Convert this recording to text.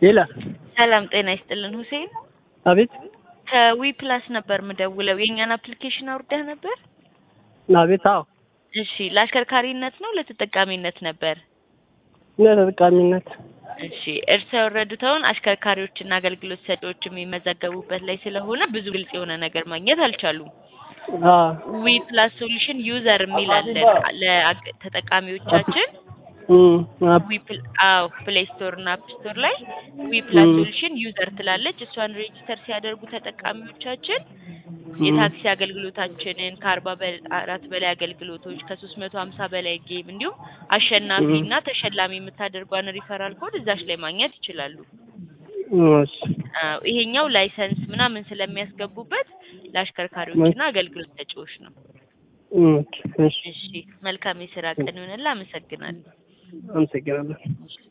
ሌላ ሰላም ጤና ይስጥልን ሁሴን። አቤት ከዊ ፕላስ ነበር ምደውለው። የእኛን አፕሊኬሽን አውርደህ ነበር? አቤት አዎ እሺ፣ ለአሽከርካሪነት ነው ለተጠቃሚነት ነበር? ለተጠቃሚነት እሺ፣ እርስዎ ያወረዱትን አሽከርካሪዎችና አገልግሎት ሰጪዎች የሚመዘገቡበት ላይ ስለሆነ ብዙ ግልጽ የሆነ ነገር ማግኘት አልቻሉም። አዎ ዊ ፕላስ ሶሉሽን ዩዘር የሚል አለ ለተጠቃሚዎቻችን እም አፕ ዊ ፕል አዎ ፕሌይ ስቶር እና አፕ ስቶር ላይ ዊ ፕላስ ም። ሶሉሽን ዩዘር ትላለች። እሷን ሬጂስተር ሲያደርጉ ተጠቃሚዎቻችን የታክሲ አገልግሎታችንን ከአርባ አራት በላይ አገልግሎቶች ከሶስት መቶ ሀምሳ በላይ ጌም እንዲሁም አሸናፊ ም። እና ተሸላሚ የምታደርጓን ሪፈራል ኮድ እዛች ላይ ማግኘት ይችላሉ። እሺ አዎ ይሄኛው ላይሰንስ ምናምን ስለሚያስገቡበት ለአሽከርካሪዎችና አገልግሎት ሰጪዎች ነው። ኦኬ እሺ እሺ መልካም የስራ ቀን ይሆንልህ። አመሰግናለሁ። አመሰግናለሁ። እሺ።